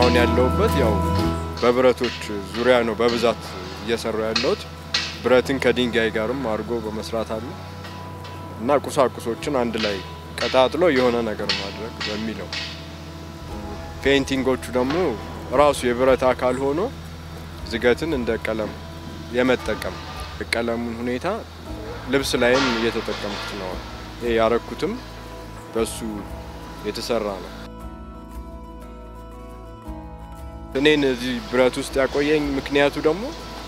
አሁን ያለሁበት ያው በብረቶች ዙሪያ ነው በብዛት እየሰሩ ያለሁት። ብረትን ከድንጋይ ጋርም አድርጎ በመስራት አለ እና ቁሳቁሶችን አንድ ላይ ቀጣጥሎ የሆነ ነገር ማድረግ በሚለው ፔይንቲንጎቹ ደግሞ ራሱ የብረት አካል ሆኖ ዝገትን እንደ ቀለም የመጠቀም ቀለሙን ሁኔታ ልብስ ላይም እየተጠቀምኩት ነው። ይሄ ያረኩትም በሱ የተሰራ ነው። እኔን እዚህ ብረት ውስጥ ያቆየኝ ምክንያቱ ደግሞ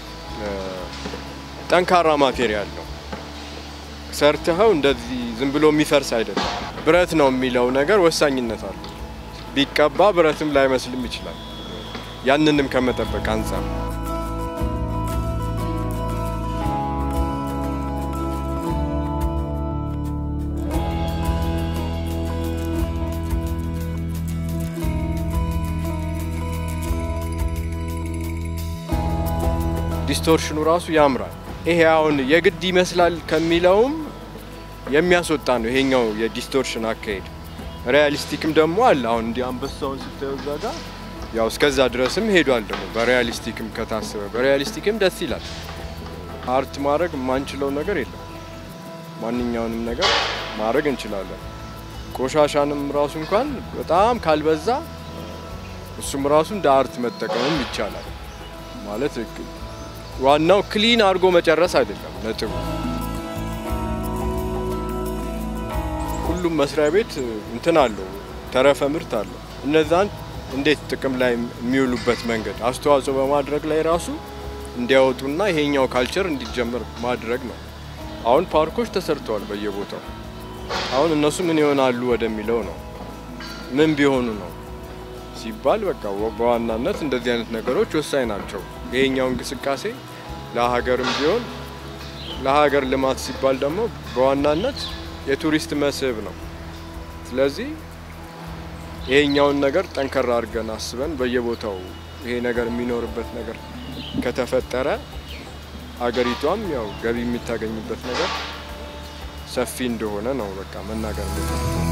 ጠንካራ ማቴሪያል ነው። ሰርተኸው እንደዚህ ዝም ብሎ የሚፈርስ አይደለም። ብረት ነው የሚለው ነገር ወሳኝነት አለው። ቢቀባ ብረትም ላይመስልም ይችላል። ያንንም ከመጠበቅ አንጻር ዲስቶርሽኑ ራሱ ያምራል። ይሄ አሁን የግድ ይመስላል ከሚለውም የሚያስወጣ ነው ይሄኛው የዲስቶርሽን አካሄድ። ሪያሊስቲክም ደግሞ አለ። አሁን እንዲህ አንበሳውን ስታየው እዛ ጋር ያው እስከዛ ድረስም ሄዷል። ደግሞ በሪያሊስቲክም ከታሰበ በሪያሊስቲክም ደስ ይላል። አርት ማድረግ የማንችለው ነገር የለም። ማንኛውንም ነገር ማድረግ እንችላለን። ቆሻሻንም ራሱ እንኳን በጣም ካልበዛ እሱም ራሱ እንደ አርት መጠቀምም ይቻላል ማለት ዋናው ክሊን አድርጎ መጨረስ አይደለም ነጥቡ። ሁሉም መስሪያ ቤት እንትን አለው ተረፈ ምርት አለው። እነዛን እንዴት ጥቅም ላይ የሚውሉበት መንገድ አስተዋጽኦ በማድረግ ላይ ራሱ እንዲያወጡና ይሄኛው ካልቸር እንዲጀመር ማድረግ ነው። አሁን ፓርኮች ተሰርተዋል በየቦታው። አሁን እነሱ ምን ይሆናሉ ወደሚለው ነው። ምን ቢሆኑ ነው ሲባል በቃ በዋናነት እንደዚህ አይነት ነገሮች ወሳኝ ናቸው። ይሄኛው እንቅስቃሴ ለሀገርም ቢሆን ለሀገር ልማት ሲባል ደግሞ በዋናነት የቱሪስት መስህብ ነው። ስለዚህ ይሄኛውን ነገር ጠንከር አድርገን አስበን በየቦታው ይሄ ነገር የሚኖርበት ነገር ከተፈጠረ ሀገሪቷም ያው ገቢ የምታገኝበት ነገር ሰፊ እንደሆነ ነው በቃ መናገር